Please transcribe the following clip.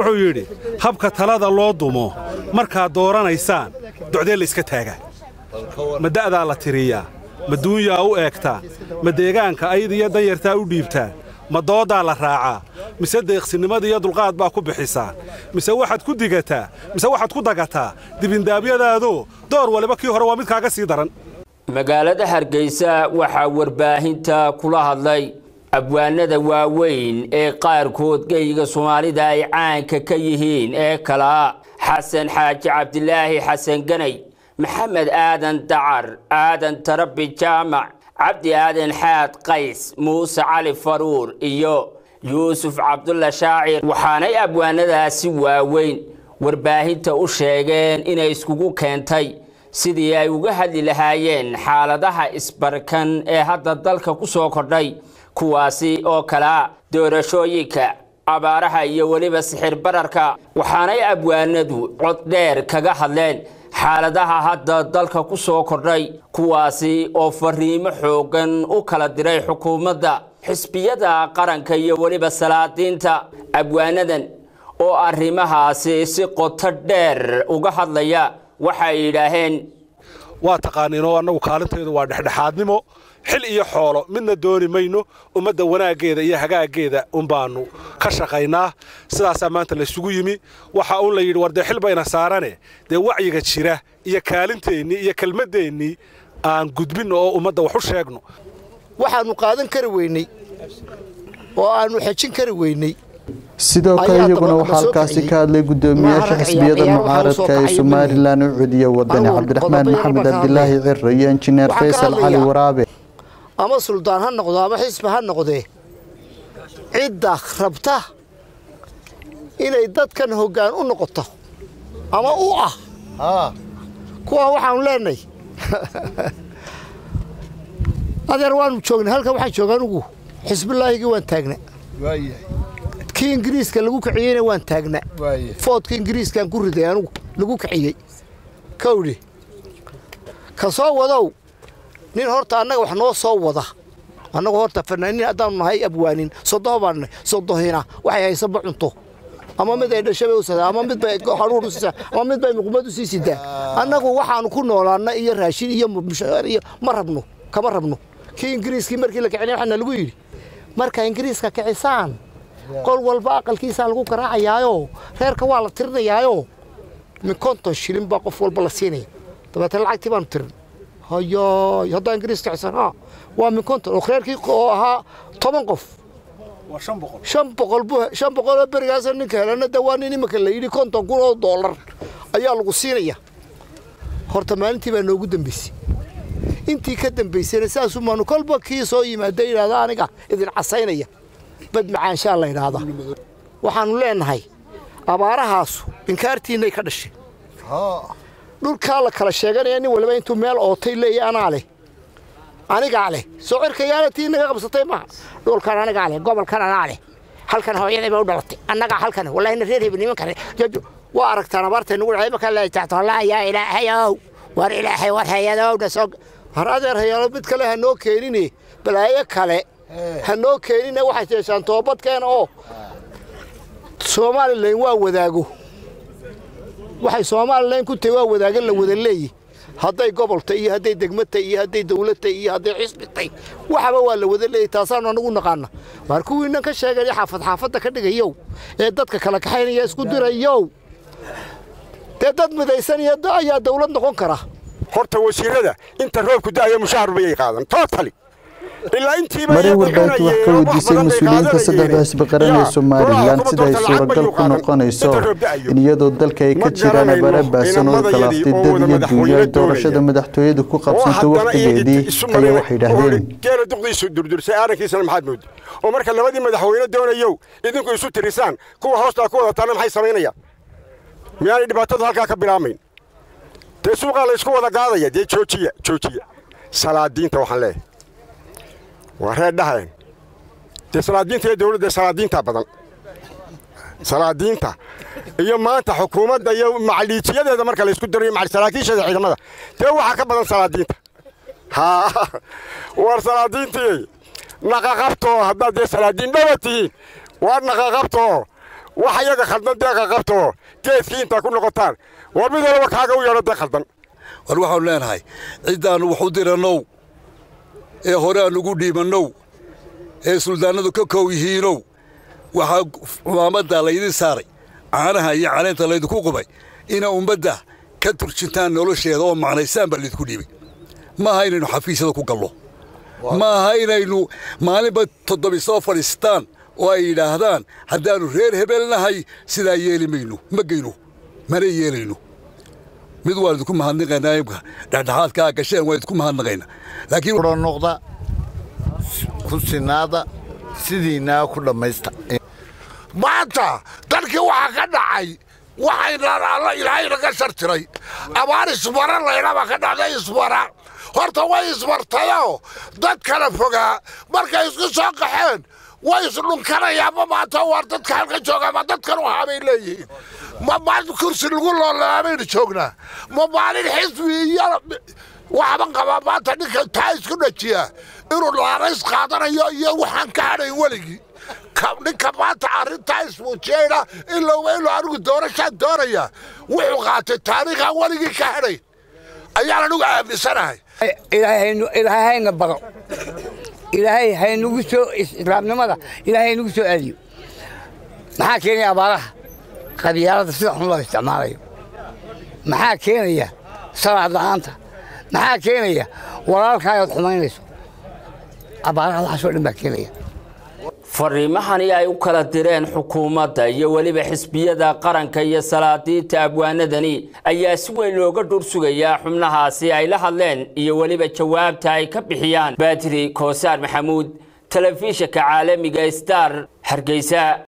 wuxuu yidhi habka talada loo dumo markaad dooranaysaan docdee la iska taagaa ma da'daa la tiriyaa ma duunyaa u eegtaa ma deegaanka ayada iyo danyartaa u dhiibtaa ma dooddaa la raacaa mise deeqsinimada iyo dulqaad baa ku bixisaa mise waxaad ku digataa mise waxaad ku dagataa dibindaabyadaadoo door waliba kii hore waa mid kaaga sii daran magaalada hargeysa waxaa warbaahinta kula hadlay abwaanada waaweyn ee qaarkood geyga soomaalida ay caanka ka yihiin ee kalaa xasan xaaji cabdilaahi xasan ganay maxamed aadan dacar aadan tarabi jaamac cabdi aadan xaad qays muuse cali faruur iyo yuusuf cabdulla shaacir waxaanay abwaanadaasi waaweyn warbaahinta u sheegeen inay iskugu keentay sidii ay uga hadli lahaayeen xaaladaha isbarkan ee hadda dalka ku soo kordhay kuwaasi oo kalea doorashooyinka abaaraha iyo weliba sixir bararka waxaanay abwaanadu cod dheer kaga hadleen xaaladaha hadda dalka ku soo kordhay kuwaasi oo fariimo xooggan u kala diray xukuumadda xisbiyada qaranka iyo weliba salaadiinta abwaanadan oo arrimahaasi si qoto dheer uga hadlaya waxay yidhaaheen waa taqaaniinoo annagu kaalinteedu waa dhexdhexaadnimo xil iyo xoolo midna dooni mayno ummadda wanaaggeeda iyo hagaaggeeda unbaannu ka shaqaynaa sidaasaa maanta laysugu yimi waxa uun la yidhi war dee xil bayna saarane dee wacyiga jira iyo kaalinteennii iyo kelmaddeennii aan gudbinno oo ummadda wax u sheegno waxaannu qaadan kari weynay oo aannu xejin kari weynay sidoo kale iyaguna waxaa halkaasi ka hadlay gudoomiyaasha xisbiyada mucaaradka ee somalilan u celiya wadani cabdiraxmaan maxamed cabdilaahi ciro iyo injineer faysal cali waraabe ama suldaan ha noqdo ama xisbi ha noqdee cidda rabta inay dadkan hoggaan u noqoto ama u ah kuwaa waxaanu leenahay adeer waanu joognay halkan waxaan jooga anugu xisbilaahigii waan taagna kii ingiriiska lagu kiciyeyna waan taagna foodka ingiriiskaan ku riday anugu lagu kiciyey kawdhi ka soo wadow nin horta annaga wax noo soo wada annagu horta fanaaniin haddaanu nahay abwaanin sodoho baan nahay sodohina waxay haysaba cunto ama mid ay dhashabay u sadaa ama mid bay haruur u siisaa ama mid bay muqmad u sii sidaa annagu waxaanu ku noolaana iyo raashin iyo mushaar iyo ma rabno kama rabno kii ingiriiskii markii la kicinay waxaana lagu yidhi marka ingiriiska kicisaan qol walba aqalkiisaa lagu garaacayaayo reerka waa la tirinayaayo min konton shilin baa qof walba la siinaya dabeetna lacagtii baanu tirin hayaay haddaa ingiriis kicisan ha waa min konton oo reerkii oo ahaa toban qof shan boqol bu shan boqoloo berigaasa ninka helana de waa nin imika la yidhi konton kun oo doolar ayaa lagu siinaya horta maalintii baa noogu dambaysay intii ka dambaysayna saasumaanu kolba kii soo yimaada yidhahda aniga idin casaynaya bad macaanshaa la yidhaahda waxaannu leenahay abaarahaasu inkaartiinnay ka dhashay dhulkaa la kala sheeganaya nin waliba intuu meel ootay leeya anaa leh anigaa leh soo cirkayaana tii naga qabsatay maaha dhulkan anigaa leh gobolkan anaa leh halkan hooyadayba u dhalatay annagaa halkan wallahina reer hebel nimankan waa aragtaan abaartay nagu dhacay markaa leeyahay taxto allah yaa ilaahayow war ilaahay war hayadowna soo har adeer hayaalo mid kale ha noo keenine balaayo kale ha noo keenine waxay jeeshaan toobadkeena oo somalilan waa wadaago waxay somalilan ku tahay waa wadaagan la wada leeyi hadday gobolta iyo hadday degmata iyo hadday dawladta iyo hadday xisbitay waxaba waa la wada leeyahy taasaanu anagu naqaana waar kuwiinan ka sheegaya xaafad xaafadda ka dhigayow ee dadka kala kaxaynaya isku dirayow dee dad midaysanaya ayaa dawlad noqon kara horta wasiirada inta roobku da'aya mushahar bayay qaadan tootali ilaa intiiba marin warbaahintu wax ka weydiisay mas-uuliyiinta saddexda xisbi qaran ee somalilan sida ay suuragal ku noqonayso in iyadoo dalka ay ka jiraan abaara baasan oo galaaftay dad iyo duunya ay doorashada madaxtooyada ku qabsantay wakhtigeedii ayaa waxay yidhaahdeen geela duqdiisu durdursay aarankiisana maxaad moodi oo marka labadii madaxweyne doonayow idinku isu tirisaan kuwa hoostaa ku wadataana maxay samaynayaan miyaanay dhibaatadu halkaa ka bilaamayn dee suuqaa la isku wada gaadaya dee joojiya joojiya salaadiinta waxaan leeyahay waa reer dhaheen dee salaadiinta iyo dawladda salaadiinta badan salaadiinta iyo maanta xukuumadda iyo macaliijiyadeeda marka la isku darayo saraakiisheeda ciidamada dee waxaa ka badan salaadiinta haa war salaadiintii naqaqabtoo haddaad dee salaadiin dhawa tihiin waa naqaqabtoo wax iyaga khaldan deeqa qabtoo geedkii intaa ku noqotaan war mid walaba kaaga u yeedho dee khaldan war waxaanu leenahay ciddaannu wax u dirannow ee hore aanugu dhiibannow ee suldaannadu ka kow yihiinow waxaa cumaamaddaa laydin saaray caanaha iyo caleenta laydinku qubay ina ummadda ka turjintaan nolosheeda oo macnaysaan baa laydinku dhiibay ma aha inaynu xafiisyada ku gallo ma aha inaynu maalinba toddobi soo fadhiistaan oo ay yidhaahdaan haddaannu reer hebelnahay sidaa yeeli mayno ma geyno mana yeelayno mid waan idinku mahadnaqaynaa imka dhexdhexaadkaa gasheen waan idinku mahadnaqaynaa laakiin noqda ku sinaada sidiinaa ku dhammaysta maanta dalkii waxaa ka dhacay waxayna alla ilaahay naga shartiray abaar isbara laydhaba ka dhacday isbara horta way isbartayoo dad kala fogaa markay isku soo qaxeen way isdhunkanayaanma maanta waar dadka halka joogaa ma dadkan u habay leeyihiin ma maalin kursi lagu loolaabaynu joognaa ma maalin xisbi iyo waxban qabaa maanta ninka taa isku dhajiya inuu laarays qaadanayo iyo waxaan ka hadhayn weligii ninka maanta arrintaa ismuujiyeyna ilowba iluu anigu doorashaan doonaya wuxuu qaatay taariikhaan weligii ka hadhayn ayaan anigu aaminsanahay ilaahay hayna baro ilaahay haynugu soo islaamnimada ilaahay haynugu soo aadiyo maxaa keenaya abaaraha qabyaalada sida xun loo isticmaalayo maxaa keenaya salaad la'aanta maxaa keenaya walaalkaa ood xumaynayso abaaraha waxaasoo dhan baa keenaya fariimahani ay u kala direen xukuumadda iyo weliba xisbiyada qaranka iyo salaadiinta abwaanadani ayaa si weyn looga dhur sugayaa xubnahaasi ay la hadleen iyo weliba jawaabta ay ka bixiyaan baatiri koosaar maxamuud telefishinka caalamiga star hargeysa